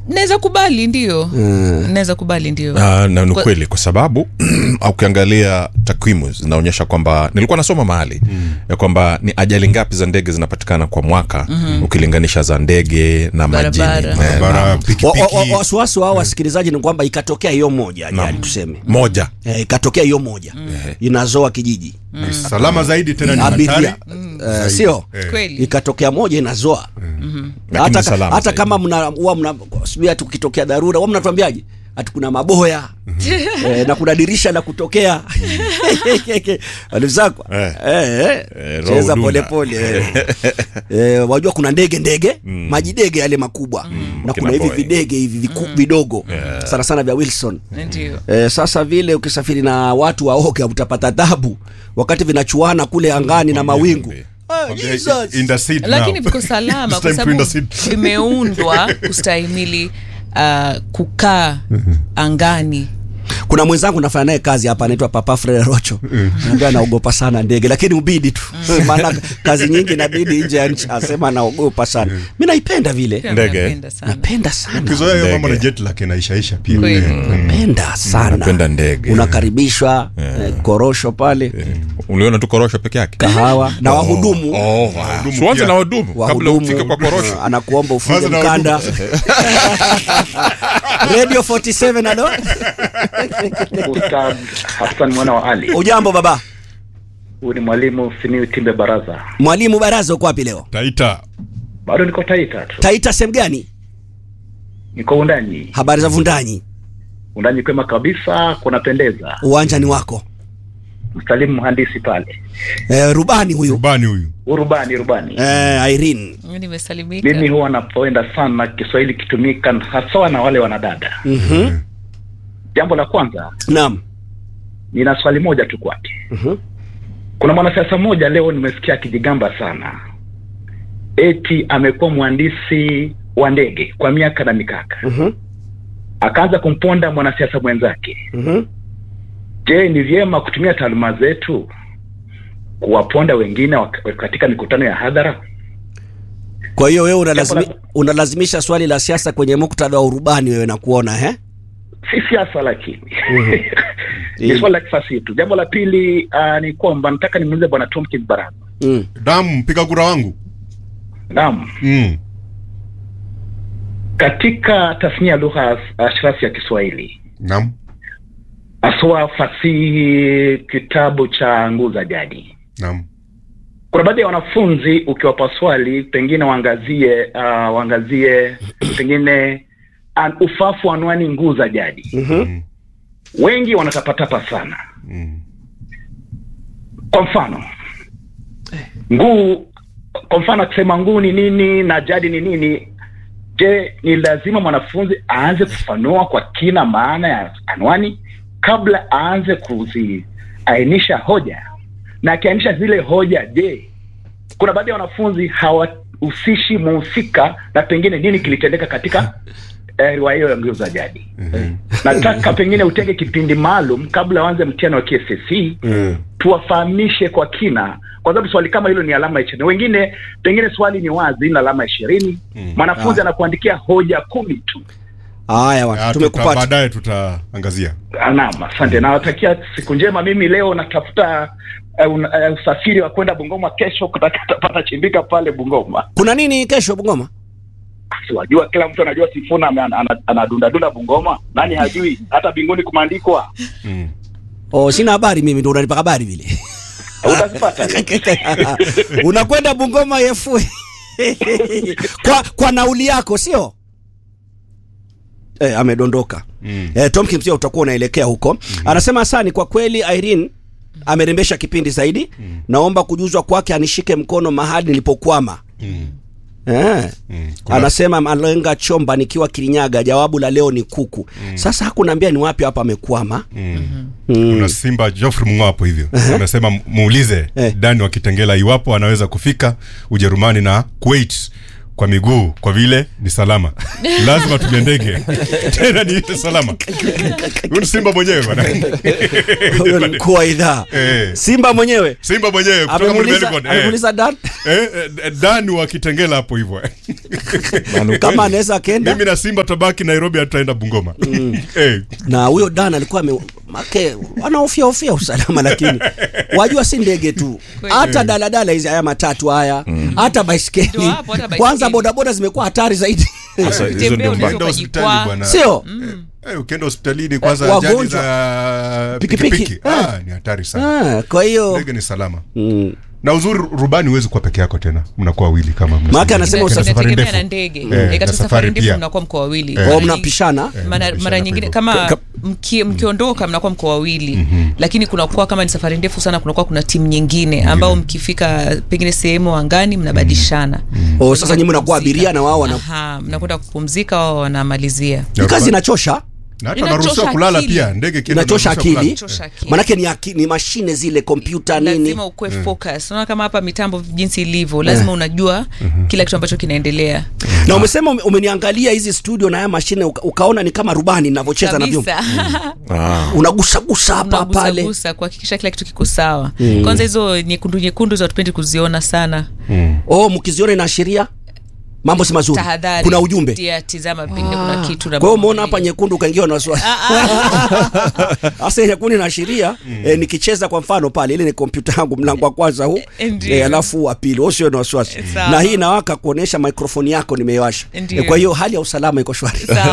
naweza kubali ndio naweza kubali ndio Ah, na ni Kwa- kweli kwa sababu ukiangalia takwimu zinaonyesha kwamba nilikuwa nasoma mahali ya kwamba ni ajali ngapi za ndege zinapatikana kwa mwaka ukilinganisha za ndege na majini Barabara. Eh, barabara Wa- wa- wa- pikipiki wasiwasi wao wasikilizaji ni kwamba ikatokea hiyo moja ajali tuseme moja eh, ikatokea hiyo moja inazoa kijiji salama zaidi tena ni abiria hatari Eh, sio kweli ikatokea moja inazoa lakini hata, salama hata zaidi. kama mna huwa mna sijui hata ukitokea dharura huwa mnatuambiaje hati kuna maboya eh, na kuna dirisha la kutokea alizakwa Eh. eh, eh, Eh, roho cheza dunda. polepole eh. eh, wajua kuna ndege ndege majidege yale makubwa na Kina kuna hivi Boeing. videge hivi viku, vidogo sana sana vya Wilson ndio Eh, sasa vile ukisafiri na watu waoga utapata tabu wakati vinachuana kule angani na mawingu Ah, Jesus. in the seat lakini now. viko salama It's kwa time to in the sababu seat. vimeundwa kustahimili uh, kukaa angani kuna mwenzangu nafanya naye kazi hapa anaitwa papa Frere Rocho anaambia anaogopa sana ndege lakini ubidi tu maana kazi nyingi inabidi nje ya nchi asema anaogopa sana mi naipenda vile Pia Ndege. napenda sana. napenda sana ukizoea hiyo mambo na Ndege. jet lag inaishaisha pia Kweli. napenda sana napenda ndege unakaribishwa eh, korosho pale uliona tu korosho peke yake kahawa na wahudumu Oh, wow. Wahudumu Tuanze pia. na wahudumu kabla ufike kwa korosho eh, anakuomba ufunge Kwanza na mkanda radio 47 alo Ustadh Hassan mwana wa Ali. ujambo baba Huyu ni mwalimu Simiu Timbe Baraza. mwalimu baraza uko wapi leo taita Bado niko Taita tu, taita sehemu gani niko Undanyi. habari za vundanyi Undanyi kwema kabisa, kunapendeza. uwanja ni wako Msalimu mhandisi pale, eh, rubani huyu rubani huyu urubani rubani. eh, Irene nimesalimika Mimi huwa napenda sana Kiswahili kitumika hasa na wale wanadada. Mhm. Jambo la kwanza, naam nina swali moja tu kwake. Mhm. Kuna mwanasiasa mmoja leo nimesikia akijigamba sana, eti amekuwa mhandisi wa ndege kwa miaka na mikaka, Mhm. akaanza kumponda mwanasiasa mwenzake. Mhm. Je, ni vyema kutumia taaluma zetu kuwaponda wengine wak- katika mikutano ya hadhara? kwa hiyo wewe unalazimi, Jambo unalazimisha swali la siasa kwenye muktadha wa urubani wewe nakuona he Si siasa, lakini Ili- ni swali la kifasihi tu. Jambo la pili uh, ni kwamba nataka nimuulize bwana Tomkins Baraza. mm. damu mpiga kura wangu Naam, mm. katika tasnia ya lugha ashrafi ya Kiswahili naam haswa fasihi, kitabu cha nguu za jadi, naam kuna baadhi ya wanafunzi ukiwapa swali pengine waangazie uh, waangazie pengine an, ufafu wa anwani nguu za jadi Mhm. wengi wanatapatapa sana mm. kwa mfano nguu kwa mfano akisema nguu ni nini na jadi ni nini je ni lazima mwanafunzi aanze kufanua kwa kina maana ya anwani kabla aanze kuziainisha hoja na akiainisha zile hoja je kuna baadhi ya wanafunzi hawahusishi muhusika na pengine nini kilitendeka katika eh, riwaya hiyo ya nguu za jadi nataka pengine utenge kipindi maalum kabla waanze mtihani wa KCSE Mm. tuwafahamishe kwa kina kwa sababu swali kama hilo ni alama ishirini wengine pengine swali ni wazi ila alama ishirini mwanafunzi anakuandikia hoja kumi tu haya Ah, bwana tuta- tumekupata baadaye tutaangazia Ah, naam asante nawatakia siku njema mimi leo natafuta uh, un, uh, usafiri wa kwenda bungoma kesho kutakatapata chimbika pale bungoma kuna nini kesho bungoma siwajua kila mtu anajua sifuna ame- ana- ana- anadundadunda bungoma nani hajui hata binguni kumeandikwa mm. oh, sina habari mimi ndo unanipa habari vile utazipata unakwenda bungoma yefu kwa, kwa nauli yako sio eh, amedondoka Mm. eh, Tomkins pia utakuwa unaelekea huko anasema asani kwa kweli Irene amerembesha kipindi zaidi naomba kujuzwa kwake anishike mkono mahali nilipokwama Mm. eh. Mm. Kuna- anasema malenga chomba nikiwa kirinyaga jawabu la leo ni kuku sasa hakunaambia ni wapi hapa amekwama Mm. mm. kuna simba Geoffrey Mungo hapo hivyo amesema muulize Eh. Dani wa Kitengela iwapo anaweza kufika Ujerumani na Kuwait kwa miguu kwa vile ni salama lazima tumie ndege tena ni ile salama huyu ni simba mwenyewe bwana huyo ni mkuu wa idhaa Eh. simba mwenyewe simba mwenyewe kutoka amemuuliza Melbourne, eh. amemuuliza dan Eh, eh, dani wa kitengela hapo hivyo kama anaweza akenda mimi na simba tabaki nairobi hatutaenda bungoma eh, na huyo dan alikuwa ame make wanahofia hofia usalama lakini wajua si ndege tu hata daladala hizi haya matatu haya hata baiskeli Ndio hapo, hata baiskeli. kwanza bodaboda zimekuwa hatari zaidi Sasa hizo Tembea ndio unaweza mbaya. ukienda hospitali ukajikwaa. bwana sio eh, ukienda hospitalini kwanza Eh, ajali wagonjwa. za Pikipiki. pikipiki Eh. ah, ni hatari sana ah, kwa hiyo ndege ni salama mm. na uzuri rubani huwezi kuwa peke yako tena mnakuwa wawili kama mnasema. Maana anasema Kuna usa- safari inategemea ndefu. na ndege Eh, Eh, na katika safari safari ndefu pia. mnakuwa mko wawili Eh. Mara oh, nyingi- mnapishana mara, mnapishana mara nyingine hivyo. kama Ka- mki, mkiondoka mnakuwa mko wawili lakini kunakuwa kama ni safari ndefu sana kunakuwa kuna timu nyingine ambao mkifika pengine sehemu angani mnabadilishana oh, sasa nyinyi mnakuwa abiria na wao wana Aha, mnakwenda kupumzika wao wanamalizia ni kazi inachosha na hata Inachosha unaruhusiwa kulala akili. pia ndege ikienda inachosha unaruhusiwa akili Inachosha akili. manake ni, aki, ni mashine zile kompyuta nini lazima ukuwe focus unaona kama hapa mitambo jinsi ilivyo lazima unajua kila kitu ambacho kinaendelea na umesema ume- umeniangalia hizi studio na haya mashine uka, ukaona ni kama rubani ninavyocheza na vyombo kabisa Ah. unagusagusa hapa pale unagusagusa kuhakikisha kila kitu kiko sawa kwanza hizo nyekundu nyekundu za tupendi kuziona sana oh mkiziona inaashiria mambo si mazuri tahadhari kuna ujumbe Tia, tizama pengine kuna kitu na kwa hiyo mambo umeona hapa mengine. nyekundu ukaingiwa na wasiwasi sasa nyekundu inaashiria eh, nikicheza kwa mfano pale ile ni kompyuta yangu mlango wa kwanza huu Ndiyo. eh, alafu wa pili usio na wasiwasi Sawa. na hii inawaka kuonesha mikrofoni yako nimeiwasha Ndiyo. eh, kwa hiyo hali ya usalama iko shwari Sawa.